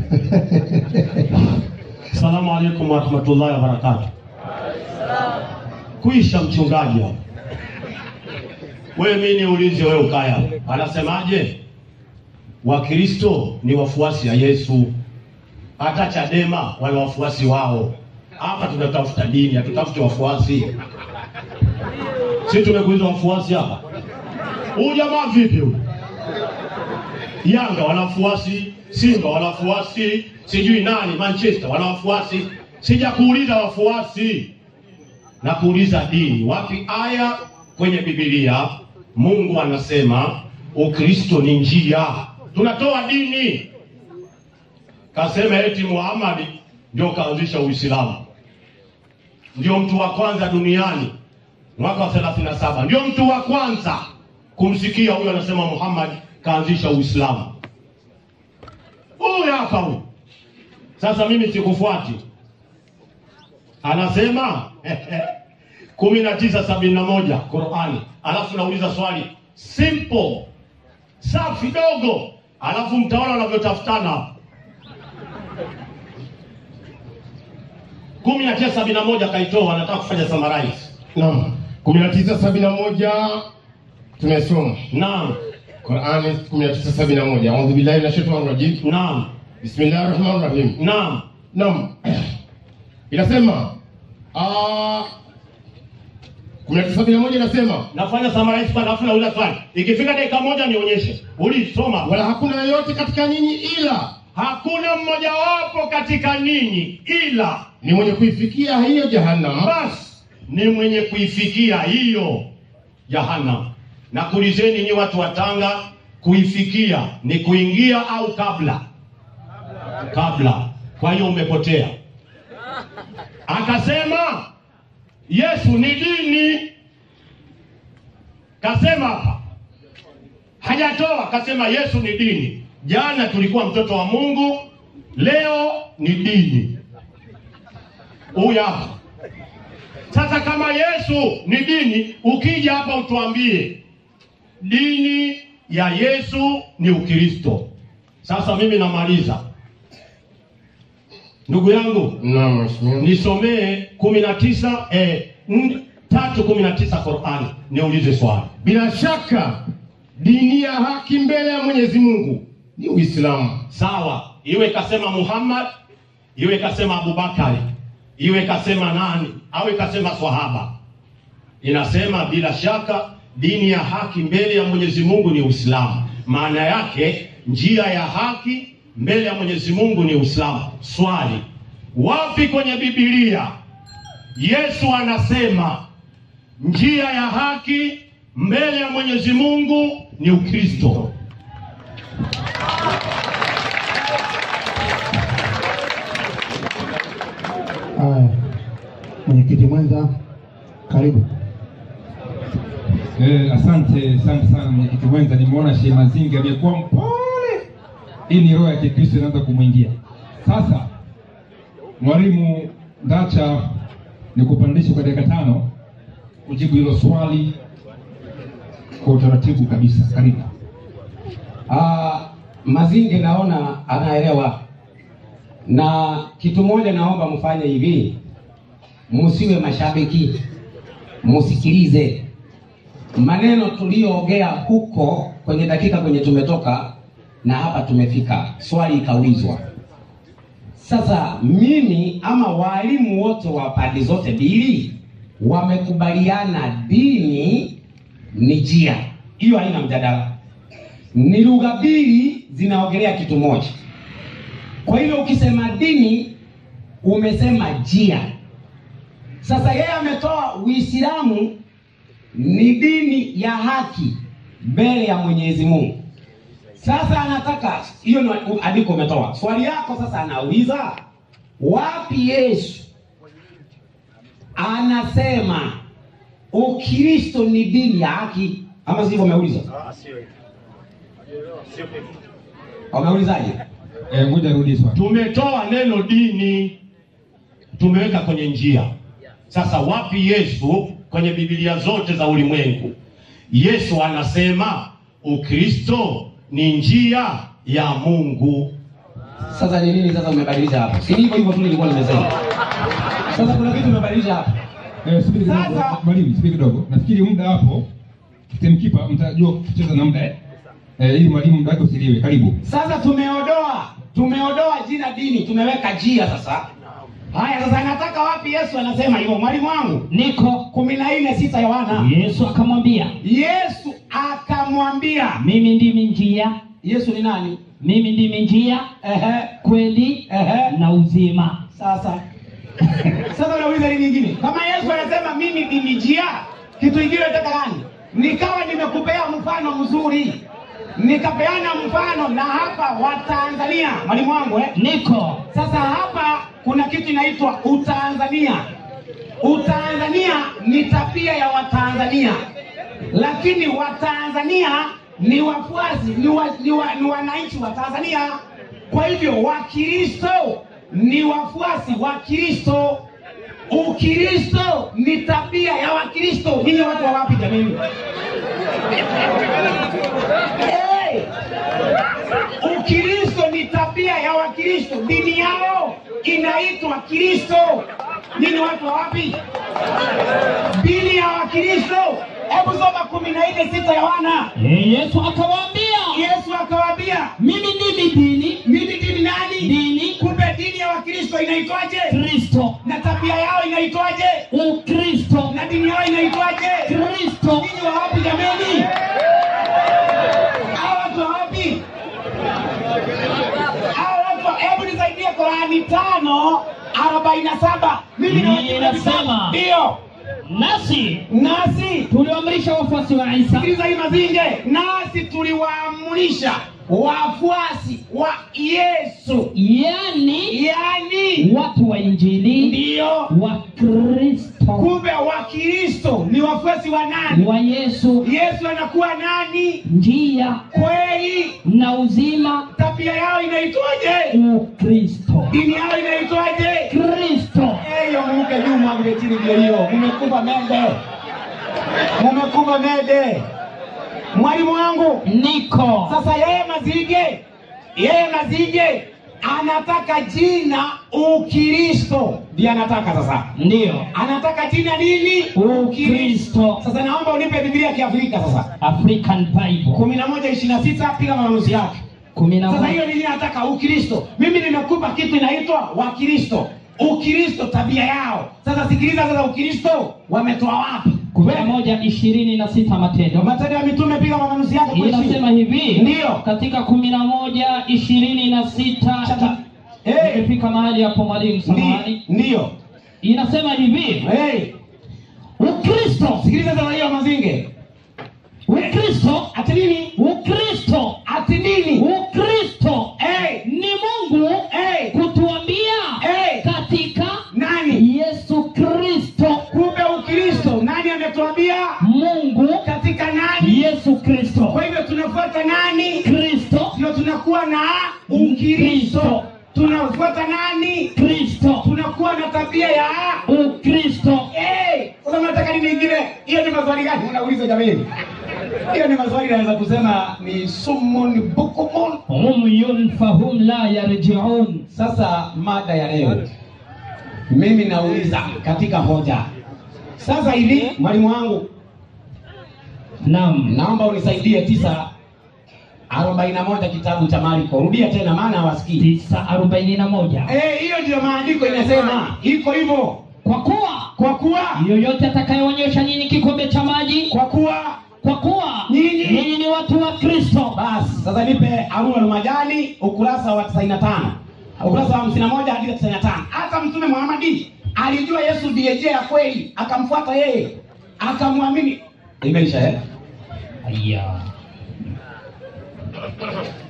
Salamu alaikum warahmatullahi wabarakatuh. Kuisha mchungaji hapa. Wewe mimi niulize wewe ukaya. Anasemaje? Wakristo ni wafuasi ya Yesu. Hata Chadema wana wafuasi wao. Hapa tunatafuta dini, hatutafuti wafuasi. Sisi tumekuiza wafuasi hapa. Huyu jamaa vipi huyu? Yanga wana wafuasi, Simba wana wafuasi, sijui nani Manchester wana wafuasi. Sijakuuliza wafuasi, na kuuliza dini. Wapi aya kwenye Biblia Mungu anasema Ukristo ni njia? Tunatoa dini. Kasema eti Muhammad ndio kaanzisha Uislamu, ndio mtu wa kwanza duniani mwaka wa 37 ndio mtu wa kwanza kumsikia huyo anasema Muhammad kaanzisha Uislamu. Huyu hapa huyu. Sasa mimi sikufuati, anasema kumi na tisa sabini na moja Qurani, alafu nauliza swali simple safi dogo, alafu mtaona wanavyotafutana hapa. kumi na tisa sabini na moja kaitoa, anataka kufanya summarize. Naam. 1971 tumesoma Naam, Qur'ani 1971. A'udhu billahi minash shaitani rajim. naam, Bismillahir rahmanir rahim. naam, Naam. Inasema ah 1971 inasema nafanya summarize kwa alafu nauliza swali, ikifika dakika moja nionyeshe. Ulisoma wala hakuna yoyote katika nyinyi ila hakuna mmojawapo katika ninyi ila ni mwenye kuifikia hiyo jahannam basi ni mwenye kuifikia hiyo jahannam. Na kuulizeni nyi watu wa Tanga, kuifikia ni kuingia au kabla? Kabla. Kwa hiyo umepotea. Akasema Yesu ni dini, kasema hapa, hajatoa kasema Yesu ni dini. Jana tulikuwa mtoto wa Mungu, leo ni dini. Huyu hapa sasa kama Yesu ni dini, ukija hapa utuambie dini ya Yesu ni Ukristo. Sasa mimi namaliza, ndugu yangu, Naam, mheshimiwa. nisomee kumi na tisa eh, n- tatu kumi na tisa Qurani, niulize swali. Bila shaka dini ya haki mbele ya Mwenyezi Mungu ni Uislamu. Sawa, iwe kasema Muhammad, iwe kasema Abubakari, iwe kasema nani, au ikasema swahaba, inasema bila shaka dini ya haki mbele ya Mwenyezi Mungu ni Uislamu. Maana yake njia ya haki mbele ya Mwenyezi Mungu ni Uislamu. Swali, wapi kwenye Biblia Yesu anasema njia ya haki mbele ya Mwenyezi Mungu ni Ukristo? Haya, mwenyekiti mwenza, karibu. Eh, asante asante sana mwenyekiti mwenza, nimeona Shehe Mazinga amekuwa mpole. Hii ni roho ya Kikristo inaanza kumwingia sasa. Mwalimu Ndacha, nikupandishe kwa dakika tano kujibu hilo swali kwa utaratibu kabisa. Karibu. Ah, Mazinge naona anaelewa, na kitu moja naomba mfanye hivi, musiwe mashabiki, musikilize maneno tuliyoongea huko kwenye dakika kwenye tumetoka na hapa tumefika, swali ikaulizwa. Sasa mimi ama walimu wote wa pande zote mbili wamekubaliana dini ni njia, hiyo haina mjadala ni lugha mbili zinaongelea kitu moja. Kwa hivyo ukisema dini umesema njia. Sasa yeye ametoa Uislamu ni dini ya haki mbele ya Mwenyezi Mungu. Sasa anataka hiyo ni andiko umetoa. Swali yako sasa anauliza wapi Yesu anasema Ukristo ni dini ya haki ama sivyo? Umeuliza, umeulizaje? Eh, ngoja rudi swali. Tumetoa neno dini, tumeweka kwenye njia. Sasa wapi Yesu kwenye Biblia zote za ulimwengu? Yesu anasema Ukristo ni njia ya Mungu. Sasa ni nini sasa umebadilisha hapo? Si hivyo hivyo tu nilikuwa nimesema. Sasa kuna kitu umebadilisha hapo. Eh, subiri kidogo. Sasa- Mwalimu, subiri kidogo. Nafikiri muda hapo timekeeper mtajua kucheza na muda eh. Eh, ili mwalimu muda wake usiliwe. Karibu. Sasa tumeodoa tumeodoa jina dini, tumeweka jia sasa. Haya, sasa nataka wapi Yesu anasema hivyo? Mwalimu wangu niko kumi na nne sita Yohana. yesu akamwambia Yesu akamwambia, mimi ndimi njia Yesu ni nani? mimi ndimi njia Ehe, kweli ehe. na uzima Sasa sasa unauliza nini nyingine? Kama Yesu anasema mimi ndimi njia, kitu kingine unataka gani? Nikawa nimekupea mfano mzuri, nikapeana mfano na hapa Watanzania, mwalimu wangu eh? niko Sasa hapa kuna kitu inaitwa Utanzania. Utanzania ni tabia ya Watanzania, lakini Watanzania ni wafuasi, ni, wa, ni, wa, ni wananchi wa Tanzania. Kwa hivyo Wakristo ni wafuasi wa Kristo. Ukristo ni tabia ya Wakristo. Ninyi watu wa wapi jamani? Hey! Ukristo ni tabia ya Wakristo, dini yao inaitwa Kristo. Nini watu wa wapi? Dini ya Wakristo. Hebu soma kumi na nne sita Yohana. Eh, yesu akawaambia Yesu akawaambia, mimi ndimi dini mimi dini nani? dini Kumbe dini ya Wakristo inaitwaje? kristo Na tabia yao inaitwaje? ukristo Na dini yao inaitwaje? kristo Ninyi wa wapi jameni? Hawa watu wa wapi? Hawa watu wa- hebu nisaidie Qurani tano arobaini na saba. Mimi na Hii inasema. ndio nasi nasi tuliamrisha wafuasi wa isa sikiliza hii mazinge, nasi tuliwaamrisha wafuasi wa Yesu, yani yani watu wa injili ndio wa kristo kumbe Wakristo ni wafuasi wa nani? wa yesu Yesu anakuwa nani? njia Kweli na uzima tabia yao inaitwaje? ukristo Dini yao inaitwaje? kristo Hiyo mke juu mwangule chini, ndio hiyo. Mumekufa mede, mumekufa mede. Mwalimu wangu niko sasa, yeye Mazige, yeye Mazige anataka jina Ukristo, ndiye anataka sasa, ndiyo anataka jina nini? ukristo Sasa naomba unipe Biblia ya Kiafrika sasa, african bible kumi na moja ishirini na sita piga maamuzi yake. kumi na Sasa moja hiyo nini nataka Ukristo. Mimi nimekupa kitu inaitwa Wakristo. Ukristo tabia yao. Sasa sikiliza sasa Ukristo wametoa wapi? kumi na moja ishirini na sita matendo Matendo ya Mitume piga mamanuzi yake kule chini. inasema hivi Ndiyo. katika kumi na moja ishirini na sita Chata. Eh, imefika mahali hapo mwalimu ndi- samahani Ndiyo. inasema hivi Hey, ukristo sikiliza sasa hiyo mazinge. ukristo Ati nini? ukristo Ati nini? ukristo Hey, ni mungu hey, kutuambia hey. katika Nani? yesu kristo Kumbe Ukristo nani ametuambia? mungu Katika nani? yesu kristo Kwa hivyo tunafuata nani? kristo Ndio tunakuwa na Ukristo. Tunafuata nani? kristo tunakuwa na tabia ya ukristo Eh, sasa mnataka nini ingine? Hiyo ni maswali gani unauliza jamani? Hiyo ni maswali naweza kusema ni sumun bukumun. umyun fahum la yarjiun Sasa mada ya leo mimi nauliza katika hoja. Sasa hivi mwalimu wangu, nam naomba unisaidie tisa arobaini na moja kitabu cha Marko. Rudia tena maana hawasikii. tisa arobaini na moja Eh, hiyo ndio maandiko inasema iko hivyo. kwa kuwa Kwa kuwa yoyote atakayeonyesha nyinyi kikombe cha maji kwa kuwa kwa kuwa Nyinyi. nyinyi ni watu wa kristo Basi sasa nipe Haruna Lumajani ukurasa wa 95. Ukurasa wa 51 hadi 95. Hata Mtume Muhammadi alijua Yesu ndiye njia ya kweli, akamfuata yeye, akamwamini. Imeisha eh? aya